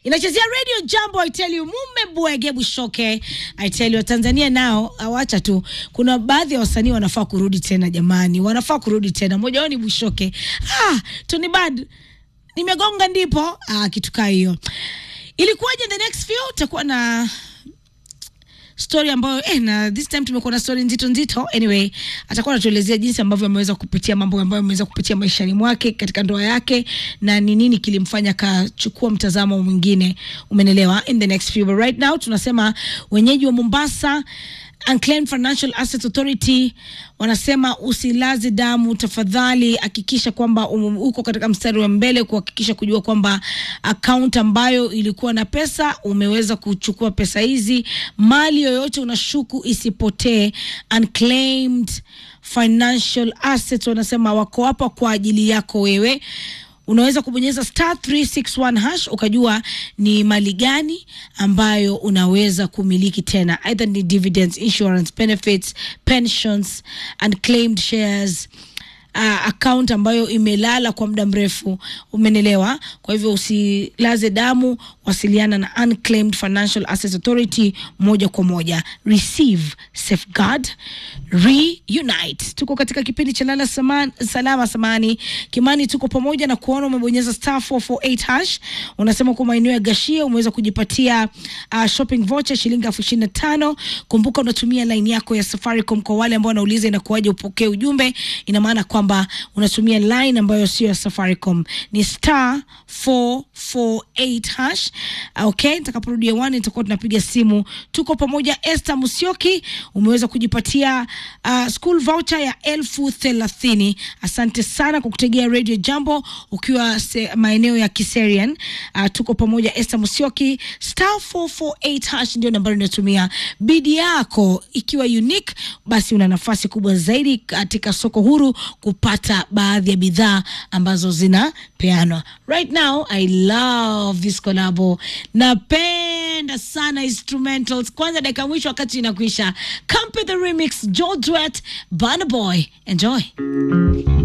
inachezea radio jambo I tell you mume bwege bushoke I tell you Tanzania nao awacha tu kuna baadhi ya wasanii wanafaa kurudi tena jamani wanafaa kurudi tena mmoja wao ni bushoke ah Tony Bad nimegonga ndipo ah kitu kaa hiyo ilikuwaje the next few utakuwa na story ambayo eh, na this time tumekuwa na story nzito nzito. Anyway, atakuwa anatuelezea jinsi ambavyo ameweza kupitia mambo ambayo ameweza kupitia maishani mwake katika ndoa yake na ni nini kilimfanya akachukua mtazamo mwingine, umenelewa, in the next few. But right now tunasema wenyeji wa Mombasa Unclaimed Financial Assets Authority wanasema usilaze damu tafadhali, hakikisha kwamba um, uko katika mstari wa mbele kuhakikisha kujua kwamba account ambayo ilikuwa na pesa umeweza kuchukua pesa hizi. Mali yoyote unashuku isipotee. Unclaimed Financial Assets wanasema wako hapa kwa ajili yako wewe unaweza kubonyeza star 361 hash ukajua ni mali gani ambayo unaweza kumiliki tena, either ni dividends, insurance benefits, pensions, unclaimed shares uh, account ambayo imelala kwa muda mrefu, umenelewa. Kwa hivyo usilaze damu, wasiliana na Unclaimed Financial Assets Authority moja kwa moja. Receive, safeguard, reunite. Tuko katika kipindi cha lala saman, salama samani Kimani, tuko pamoja na kuona umebonyeza star 448 hash. Unasema kwa maeneo ya Gashia umeweza kujipatia uh, shopping voucher shilingi elfu ishirini na tano. Kumbuka unatumia line yako ya Safaricom. Kwa wale ambao wanauliza inakuwaje upokee ujumbe, ina maana kwamba unatumia line ambayo sio ya Safaricom, ni star 448 hash. Okay, nitakaporudia one nitakuwa tunapiga simu. Tuko pamoja. Esther Musioki umeweza kujipatia uh, school voucher ya elfu thelathini. Asante sana kwa kutegea Radio Jambo ukiwa se, maeneo ya Kiserian. Uh, tuko pamoja. Esther Musioki star 448 hash ndio nambari unatumia. Bidi yako ikiwa unique, basi una nafasi kubwa zaidi katika soko huru kupata baadhi ya bidhaa ambazo zinapeanwa. Right now I love this collabo. Napenda sana instrumentals. Kwanza dakika mwisho wakati inakuisha. Campe the remix, Joe Duet, Burna Boy. Enjoy.